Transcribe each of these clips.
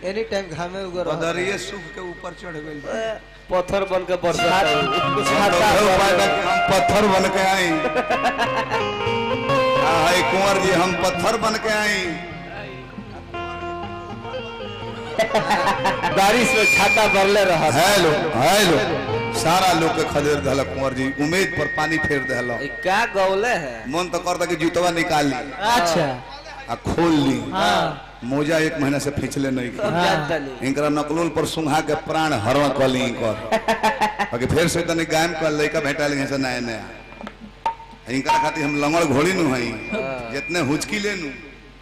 एनी time घामे उगर बदरिए सुख के ऊपर चढ़ गई पत्थर बन के बरसता उपाय बा कि हम पत्थर बन के आई हाय कुंवर जी हम पत्थर बन के आई बारिश में छाता भरले रहा हेलो हेलो सारा लोग के खदेड़ दहला कुंवर जी उम्मीद पर पानी फेर दहला ई का गौले है मन तो करता कि जूतवा निकाल ली अच्छा आ खोल ली हाँ मोजा एक महीना से फिचले नहीं की हम जानता नहीं इनकरा नकलोल पर सुंघा के प्राण हरवा कली इनकर बाकी फिर से तनी गायम कर लइका भेटा ली से नया नया इनकरा खातिर हम लंगड़ घोड़ी नु हई जितने हुचकी ले नु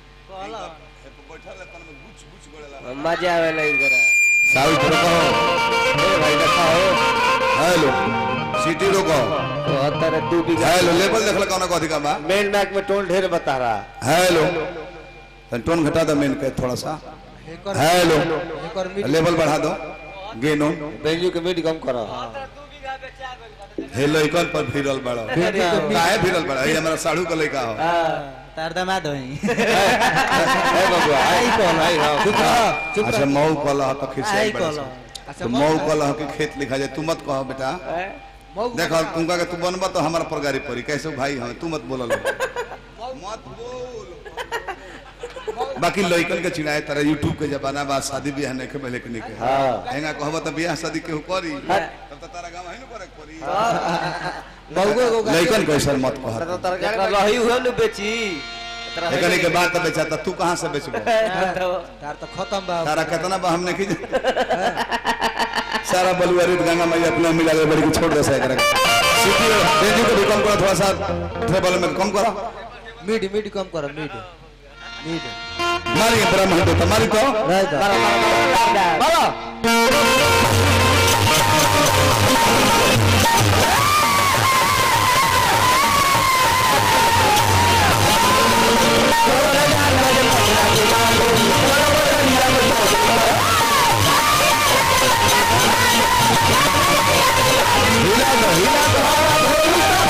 मजा आवेला इनकरा साउथ रोको ए भाई देखा हो हेलो सिटी रोको तो अतर दू बीघा हेलो लेवल देखल कौन को अधिका बा मेन मैक में टोन ढेर बता रहा हेलो तनी टोन घटा दो मेन के थोड़ा सा एकर हेलो एकर मीट लेवल बढ़ा दो गेन ऑन बेंजू के मीट कम करो हेलो इकन पर फिरल बड़ा काहे फिरल बड़ा ये हमारा साढ़ू का लइका हो तार दामाद होई ए बबुआ आई कौन आई हां चुप रह चुप अच्छा रह मऊ कलह तो खिर से आई बड़ा कलह। सा। अच्छा, तो मऊ मऊ कलह। कलह के खेत लिखा जाए तू मत कहो बेटा मऊ देखो तुमका के तू बनबा तो हमारा पर गाड़ी पड़ी कैसे भाई हम तू मत बोल मत बोल बाकी लइकन के चिड़ाए तरह यूट्यूब के जमाना बा शादी ब्याह नहीं के पहले के नहीं के हाँ। हेंगा कहबो तो ब्याह शादी केहू करी तब तो तारा गांव है न करे पड़ी मऊगो को लइकन कैसे मत कह तो तरकारी में रही हुए न बेची एकनी के बात तो बेचा तो तू कहां से बेचबो तार तो खत्म बा तारा कितना बा हमने की सारा बलुआरी गंगा मैया अपने मिला ले बड़ी को छोड़ दे सा एकरा सिटी रेंज को भी कम करो थोड़ा सा ट्रेवल में कम करो मीट मीट कम करो मीट मीट मारी ब्रह्म तो मारी तो रह जा मारो हिला दो हिला दो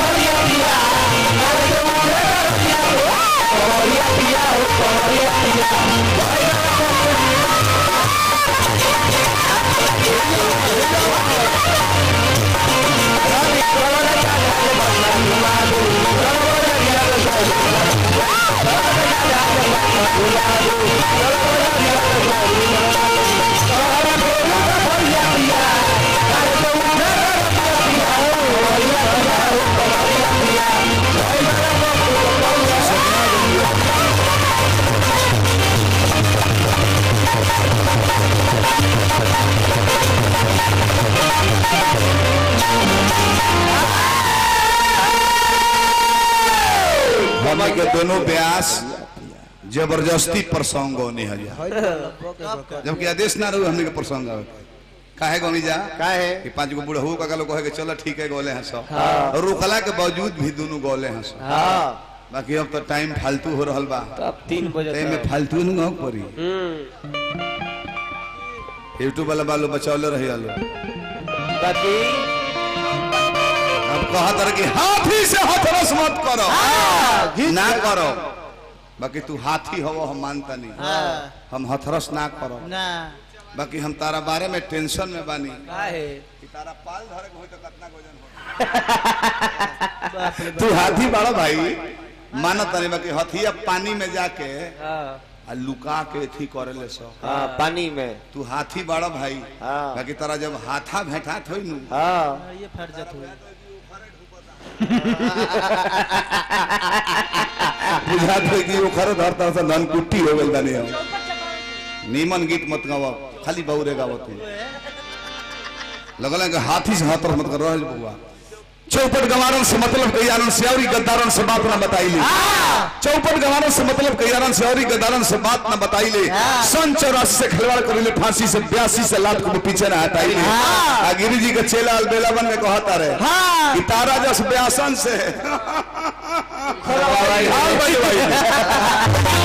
हमने के दोनों ब्यास जबरदस्ती प्रसंग होने है जबकि आदेश ना रहो हमने के प्रसंग आवे काहे गोनी जा काहे कि पांच गो बुढ़ऊ का लोग कहे कि चलो ठीक है गोले हैं सब और रुकला के बावजूद भी दोनों गोले हैं सब हां बाकी अब तो टाइम फालतू हो रहल बा अब 3 बजे ते में तक फालतू न हो पड़ी हम्म यूट्यूब वाला बालो बचौले रही आलो बाकी अब कहा तर कि हाथी से हथरस मत करो ना करो बाकी तू हाथी हो हम मानता नहीं हम हथरस ना करो ना बाकी हम तारा बारे में टेंशन में बानी काहे कि तारा पाल धरे के होई तो कितना गोजन बाप रे हो तू हाथी बड़ा भाई मानत नहीं बाकी हथिया पानी में जाके हां आ लुका के थी करे ले सो हां पानी में तू हाथी बड़ा भाई हाँ। बाकी तारा जब हाथा भेंटा थोई नु हां ये फट जात हुई बुझा थे कि वो खरे धर तरह से धनकुट्टी हो गई बानी हम नीमन गीत मत गावा खाली बहुरे गावा तू लगल है कि हाथी से हाथ मत कर रहा बुआ चौपट गवारन से मतलब कई से और गद्दारन से बात ना बताई ली चौपट गवारन से मतलब कई से और गद्दारन से बात ना बताई ले सन चौरासी से खिलवाड़ कर ले फांसी से ब्यासी से लात को पीछे ना हटाई ले आ गिरी जी के चेला अलबेला बन के कहता रहे कि तारा जस ब्यासन से हाल भाई भाई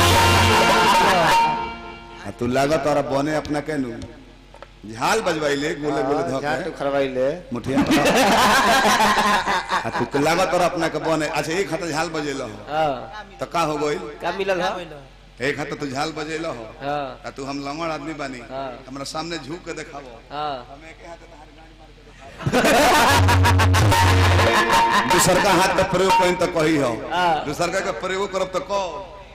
आ तू लागत और बने अपना केनु झाल बजवाइले गोले गोले धके झाटू खरवाइले मुठिया आ तू लागत और अपना के बने अच्छा एक हाथ झाल बजेलो हां तो का हो गइल का मिलल है एक हाथ तू झाल बजेल हो हाँ आ तू हम लंगड़ आदमी बानी हाँ। हमरा सामने झुक के देखाबो हाँ हम एक हाथ दूसर का हाथ का प्रयोग कहीं तो कही हो हाँ। दूसर का के प्रयोग करब तो कहो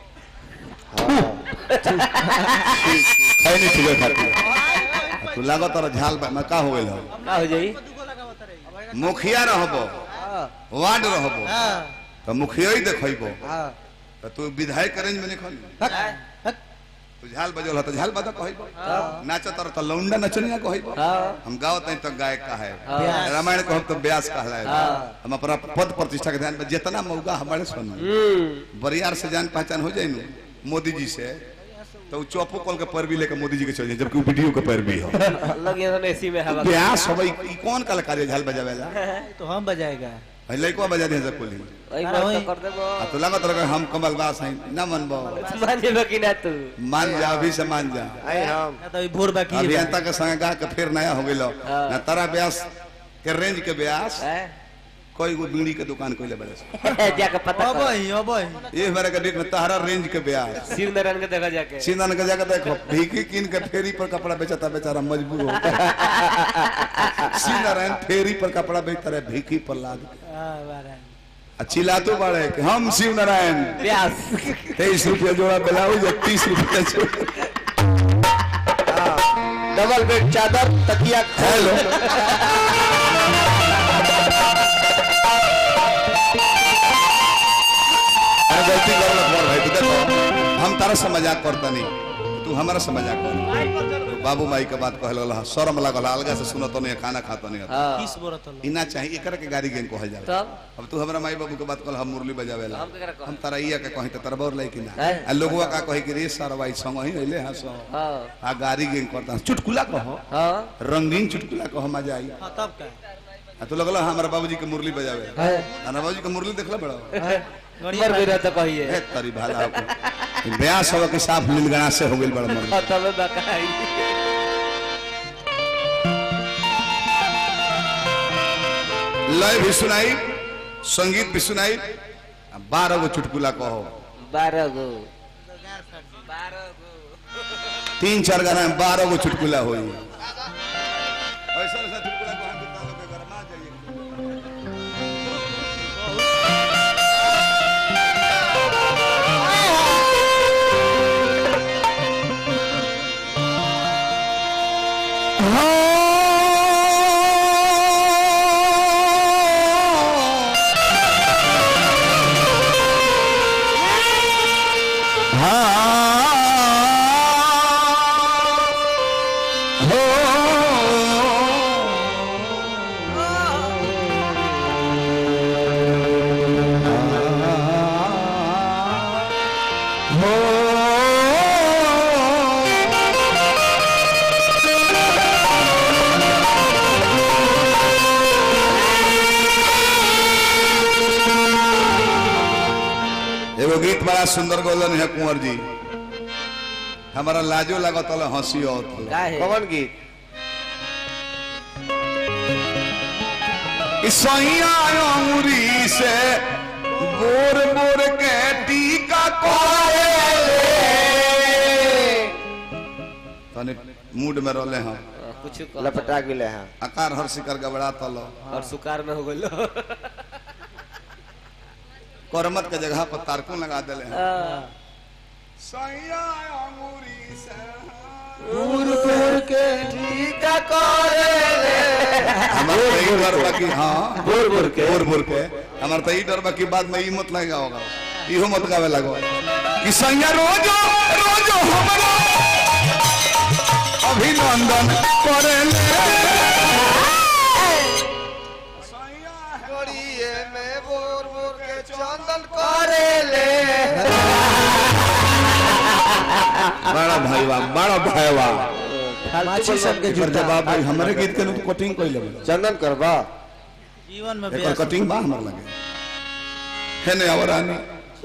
खैनी ठीक खाती तू लागो तर झाल बा- में का हो गेल हो का हो जाई मुखिया रहबो हाँ वार्ड रहबो हाँ तो मुखिया ही देखैबो हाँ तो तू विधायक रेंज में निकल हक, हक। तू झाल बजल हो तो झाल बजा कहैबो नाच तर तो लौंडा नचनिया कहैबो हाँ हम गावत नहीं तो गायक का है हाँ। रामायण को हम तो व्यास कहला है हाँ। हम अपना पद प्रतिष्ठा के ध्यान में जितना मौका हमारे सुन हम्म बरियार से जान पहचान हो जाए नु मोदी जी से तो उ चौपो कॉल के पैर भी लेकर मोदी जी के चल जाए जबकि वो वीडियो के पैर भी हो लगे तो एसी में हवा व्यास हो ई कौन कलाकार है झाल बजावेला तो हम बजाएगा है लइको बजा दे सब कोली एक बार तो कर देबो आ तो लागत रहे हम कमल बास हैं ना मनबो मान जेबो कि ना तू मान जा अभी से मान जा आई हम ना तो अभी भोर बाकी है अभियंता के संग गा के फिर नया हो गेलो हाँ। ना तारा व्यास के रेंज के व्यास हैं? कोई गो बीड़ी के दुकान कोइले बड़े जाके पता अब कर ही अब ही ये हमारे के डेट में तारा रेंज के ब्याज शिव नारायण के देखा जाके सीधन के जाकर देखो भीखी किन के फेरी पर कपड़ा बेचता बेचारा मजबूर हो सीनारायण फेरी पर कपड़ा बेचता रहे भीखी पर लाद के। हाँ बारह आ चिल्लातो बाड़े कि हम शिव नारायण प्यास तेईस रुपया जोड़ा ब्लाउज तीस रुपया डबल बेड चादर तकिया हेलो अरे गलती कर लो मोर भाई तू देखो हम तारा से मजाक करता नहीं तू हमारा से मजाक कर तू बाबू माई के बात कहल गला शर्म लागल अलगा से सुनो तो नहीं खाना खाता नहीं हाँ किस बोरा तो इना चाहिए एकरा के गाड़ी गेन कहल जाला तब अब तू हमरा माई बाबू के बात कहल हम मुरली बजावेला हम केकरा कहब? हम तारा इया के कहीं त तरबौर लाई कि ना हैं? आ लोगवा का कहे कि रे सरवाई संग ही अइले हंसो हाँ आ गाड़ी गेन करता चुटकुला कहो हाँ रंगीन चुटकुला कहो मजा आई हाँ तब का आ तू लगल हमारा बाबूजी के मुरली बजावे है हमारा बाबूजी के मुरली देखला बड़ा मर भी रहता कहिए ए तरी भाला हो ब्याह सब के साफ नीलगणा से हो गेल बड़ा मर हाँ, तब बकाई लय भी सुनाई संगीत भी सुनाई आ बारह गो चुटकुला कहो बारह गो तीन चार गाना में बारह गो चुटकुला होई ऐसा ऐसा चुटकुला कहो कि तालो के गरमा जाइए एगो गीत बड़ा सुंदर गोलन है कुंवर जी हमारा लाजो लागत हल हंसी और का है कौन गीत सैया अंगुरी से बोर बोर के टीका तने मूड में रहले हैं कुछ कह लपटा गिले हैं आकार हर शिकार गबड़ा तल और सुकार में हो गलो करमत के जगह पर तारकुन लगा दिले हैं हाँ, सैया अंगुरी से दूर दूर के हमारा तो यही डर बा कि हाँ बोर बोर के बोर बोर के हमारा तो यही डर बा कि बाद में ई मत लगा होगा इहो मत गावे लगो कि सैया रोजो रोजो हमरा अभिनंदन करेले गोड़िए में बोर बोर के चंदन करेले बड़ा भाईवा बड़ा भाईवा माछी सन के एकर जूता जवाब भाई हमरे गीत के नु कटिंग कइले बा चंदन करबा जीवन में एकर बेस कटिंग बा हमर लगे है ने और आनी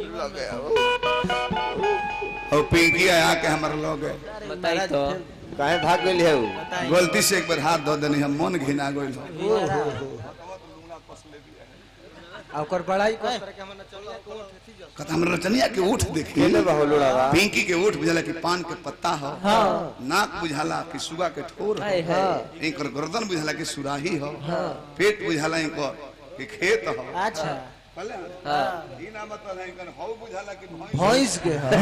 और पिंकी आया के हमर लोग बताई तो काहे भाग गेल है उ गलती से एक बार हाथ धो देनी हम मन घिना गइल आ ओकर बड़ाई कर कहता हमरा रचनिया के ओठ देखी केले बहु लोड़ावा पिंकी के ओठ बुझाला कि पान के पत्ता हो नाक बुझाला कि सुगा के ठोर हाय हो हाय इनकर गर्दन बुझाला कि सुराही हो पेट बुझाला इनकर कि खेत हो अच्छा पहले हाँ ई ना मतलब है इनकर हौ बुझाला कि भैंस भैंस के है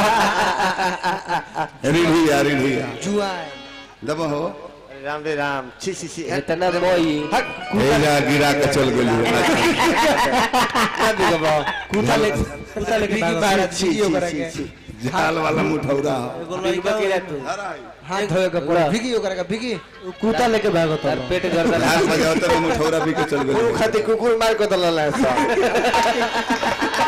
रीढ़िया रीढ़िया जुआन दब हो राम रे राम छी छी छी इतना मोई हेजा गिरा के चल गेली कुत्ता ले कुत्ता लेके बाहर छी वीडियो छी करेंगे छी छी झाल वाला मुठौरा हो एगो बिगबा लड़का किरा तू धरा है। हाथ धोए के पड़ा भिगी ओकरा के भिगी उ कुत्ता लेके भागो तार पेट गर्दन झाल बजावते रहो मुठौरा भी के चल कुकुर गेली खाती कुकुर मार को दलल है सब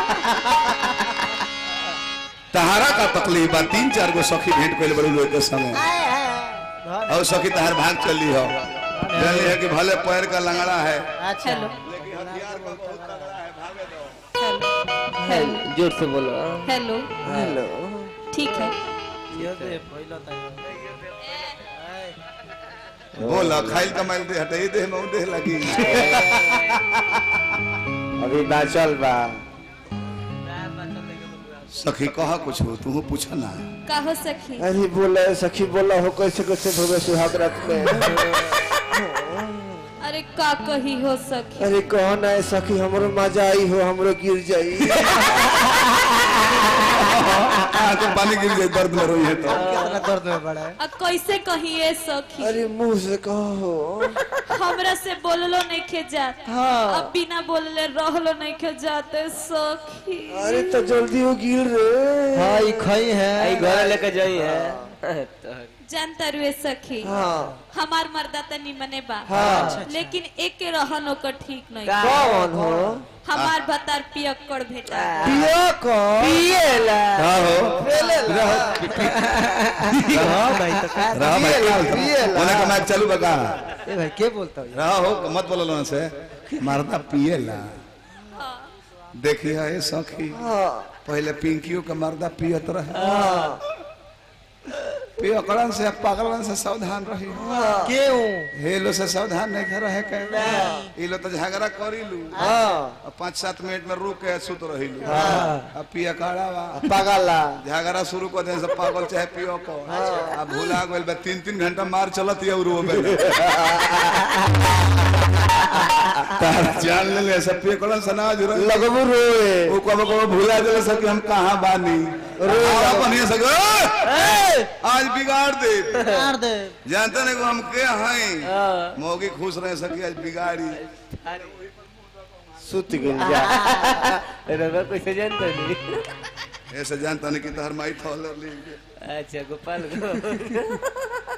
तहारा का तकलीफ बा तीन चार गो सखी भेंट कइल बड़ू लोग के समय और सखी तहार भाग चली हो जानी है कि भले पैर का लंगड़ा है अच्छा लेकिन हथियार का बहुत तगड़ा है भागे दो हेलो जोर से बोलो हेलो हेलो ठीक है ये दे पहिला ता बोला खाइल कमाइल दे हटे दे में दे लगी अभी बाचल बा सखी कहा कुछ हो तू पूछ ना कहो सखी अरे बोला सखी बोला हो कैसे कैसे भवे सुहाग रात में अरे का कही हो सखी अरे कहो ना है सखी हमरो मजा आई हो हमरो गिर जाई आंख में पानी गिर जाए दर्द में रोई है तो कितना दर्द में बड़ा है आ कैसे कहिए सखी अरे मुंह से कहो हमरा से बोललो नहीं खे जात हाँ। अब बिना बोलले रहलो नहीं खे जाते सखी अरे तो जल्दी हो गिर रे हां ई खई है आई घर लेके जाई है तो जानता रुए सखी हाँ हमार मर्दा त निमने बा हाँ। लेकिन एक के रहन ओकर ठीक नहीं का? कौन हो हमार भतार पियक्कड़ भेटा पिया कौन पिएला हां हो हां भाई तो का रहा भाई पिएला, पिएला। ओने का मैच चालू बका ए भाई के बोलता है रहा हो मत बोलो ना से मरदा पिएला देखिए ये सखी हाँ पहले पिंकियों का मर्दा पियत रहे हाँ पियकड़न से पागलन से सावधान रही क्यों हेलो से सावधान नहीं कर रहे कहे इलो तो झगड़ा करी लू हाँ अब पाँच सात मिनट में रुक के सुत रही लू हाँ। अब पिया काड़ा बा पागला झगड़ा शुरू कर दे सब पागल चाहे पियो को अब भूला गइल बा तीन तीन घंटा मार चलत ये उरो में तार जान ले ले सब पिया कड़न सनाज रही लगबू रोए वो कब कब भूला देले सब कि हम कहाँ बानी रोला बनिए सक आज बिगाड़ दे मार दे जानते नहीं को हम के हैं मौगी खुश रहे सकी आज बिगाड़ी सुत गइल जा रवा कैसे जानता नहीं ऐसे जानता नहीं कि तहर माई थॉलर ली अच्छा गोपाल को